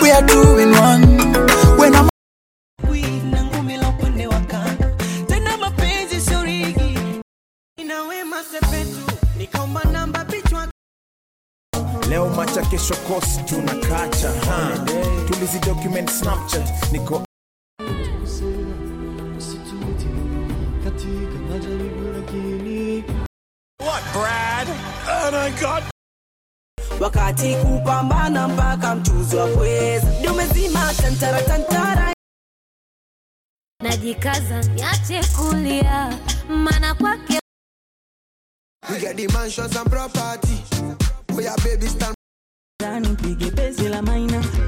we are two in one. When I'm na ngumi la upande wa kando tena mapenzi sio rigi ina wema sepetu nikaomba namba pichwa leo macha kesho kosi tunakacha ha. tulizi document snapchat niko What, Brad? Oh my God. wakati kupambana mpaka mchuzi wa pweza ndio umezima tantara tantara najikaza niache kulia mana kwake We get the mansions and property. We are baby stand nipige bezi la maina